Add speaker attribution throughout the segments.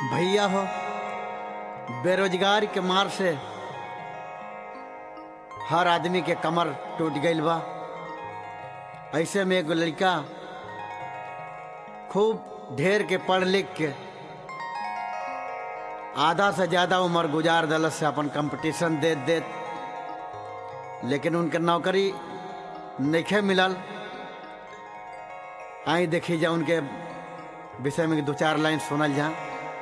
Speaker 1: भैया हो बेरोजगार के मार से हर आदमी के कमर टूट गईल बा ऐसे में एगो लड़का खूब ढेर के पढ़ लिख के आधा से ज्यादा उम्र गुजार दलत से अपन कंपटीशन देत देत लेकिन उनके नौकरी नहीं मिलल आई देखी जा उनके विषय में दो चार लाइन सुनल जा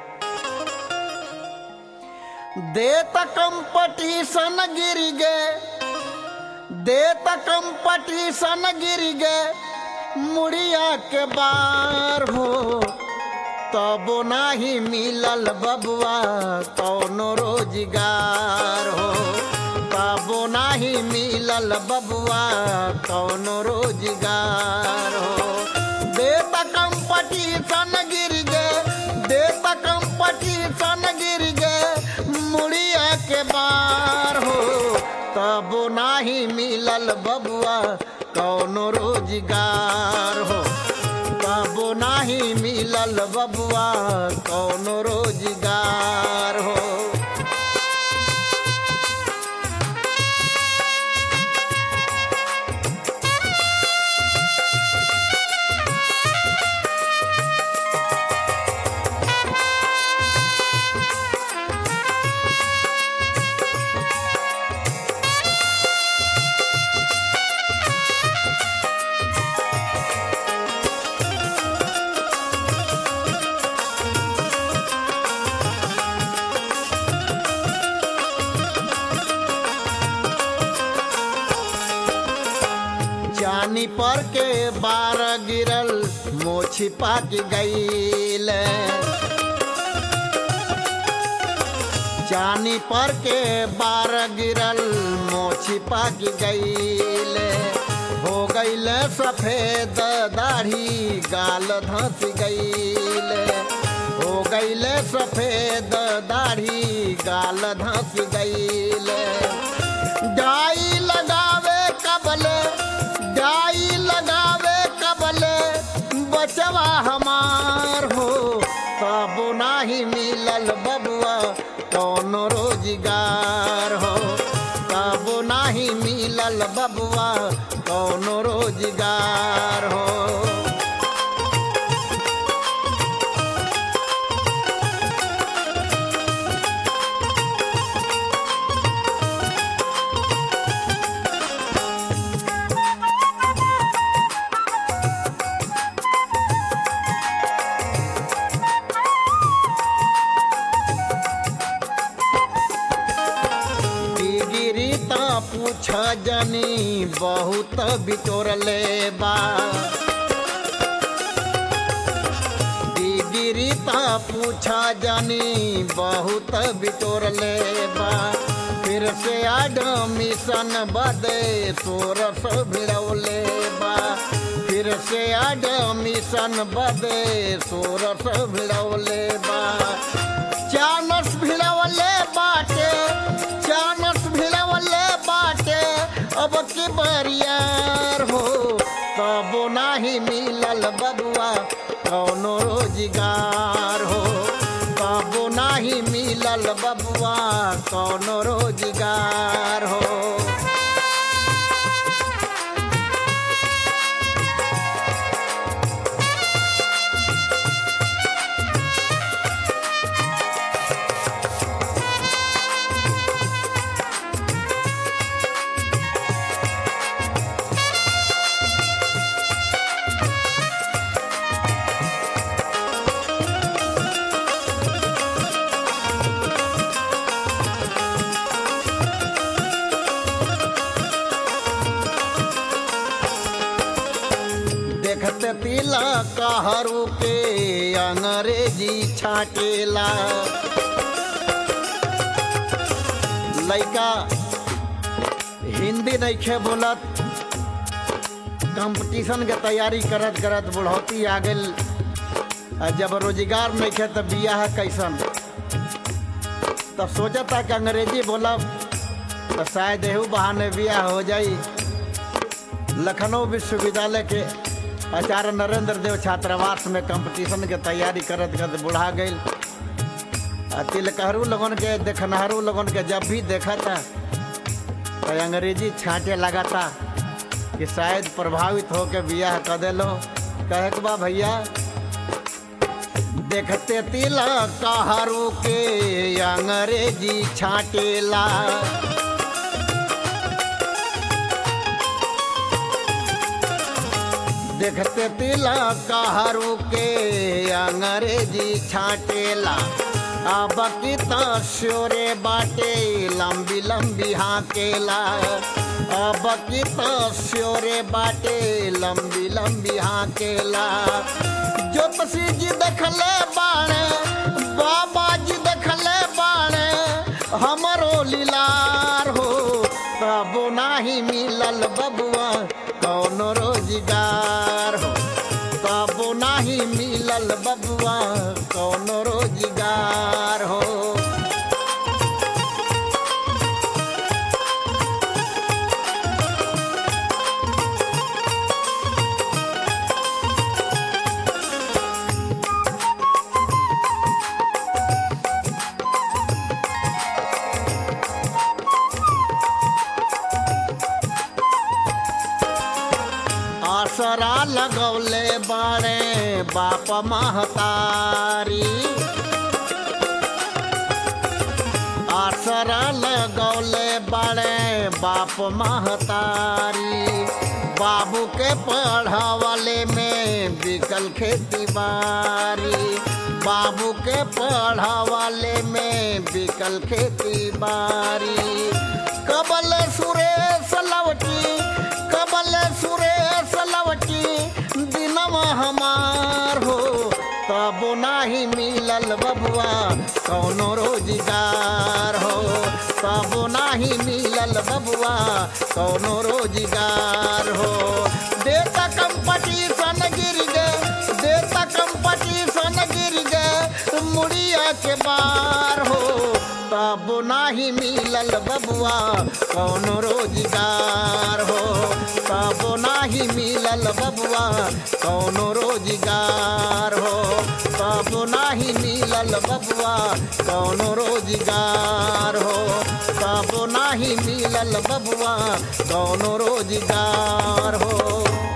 Speaker 1: देत कंपटीशन गिर गे देत कंपटीशन गिर गे मुड़िया के बार हो तबो नाही मिलल बबुआ कौनो रोजगार हो तबो नाही मिलल बबुआ कौनो रोजगार हो देत कंपटीशन गिर गे देत कंपटीशन गिर गे मुड़िया के बार हो तबो नाही मिलल बबुआ कौनो रोजगार हो तबो नाही मिलल बबुआ कौनो रोजगार हो जानी पर के बार गिरल मोछी पाक गईल जानी पर के बार गिरल मोछी पाक गईल हो गईल सफेद दाढ़ी गाल धस गईल हो गईल सफेद दाढ़ी गाल धस गईल डाई लगावे कबले डाई लगावे कबले बचवा हमार हो तब नाही मिलल बबुआ कौनो रोजगार हो तब नाही मिलल बबुआ कौनो रोजगार हो डिगिरी ता पूछ जनी बहुत बिटोरले बा डिगिरी ता पूछ जनी बहुत बिटोरले बा फिर से एडमिशन बदे सोरस भिड़ौले बा फिर से एडमिशन बदे सोरस भिड़ौले बा चानस भिड़ौले बाटे चानस भिड़ौले बाटे अब के बरियार हो तब नाही मिलल बबुआ कौनो रोजगार हो तब नाही मिलल बबुआ कौनो रोजगार हो देखते पीला कहरू के अंग्रेजी छाटेला लइका हिंदी नइखे बोलत कंपटीशन के तैयारी करत करत बुढ़ौती आ गइल आ जब रोजगार नइखे त बियाह कैसन तब सोचता कि अंग्रेजी बोलब तो शायद एहू बहाने बियाह हो जाई लखनऊ विश्वविद्यालय के आचार्य नरेंद्र देव छात्रावास में कंपटीशन के तैयारी करत करत बुढ़ा गई आ तिलकहरू लोगन के देखनहारू लोगन के जब भी देखा था तो अंग्रेजी छांटे लगा था कि शायद प्रभावित हो के बियाह कर देलो कहे के बा भैया देखते तिलक हरू के अंग्रेजी छाटेला देखते तिलक हरू के अंग्रेजी छाटेला अब की तो शोरे बाटे लंबी लंबी हाकेला अब की तो शोरे बाटे लंबी लंबी हाकेला ज्योतिषी जी देखले बाणे बाबा जी देखले बाणे हमरो लीलार हो तब नाही मिलल बबुआ कौन रोजगार हो तब नाही मिलल बबुआ कौन रोजगार हो आसरा लगौले बारे बाप महतारी आसरा लगौले बारे बाप महतारी बाबू के पढ़ावले में बिकल खेती बारी बाबू के पढ़ावले में बिकल खेती बारी कबल सुरेश लवटी कबल सुरेश लवटी दिनवा हमार हो तब नाही मिलल बबुआ कौनो रोजगार हो तब नाही मिलल बबुआ कौनो रोजगार हो देता कंपटीशन गिर गए देता कंपटीशन गिर गए मुड़िया के बार हो तब नाही मिलल बबुआ कौनो रोजगार हो तब नाही मिलल बबुआ कौनो रोजगार हो तब नाही मिलल बबुआ कौनो रोजगार हो तब नाही मिलल बबुआ कौनो रोजगार हो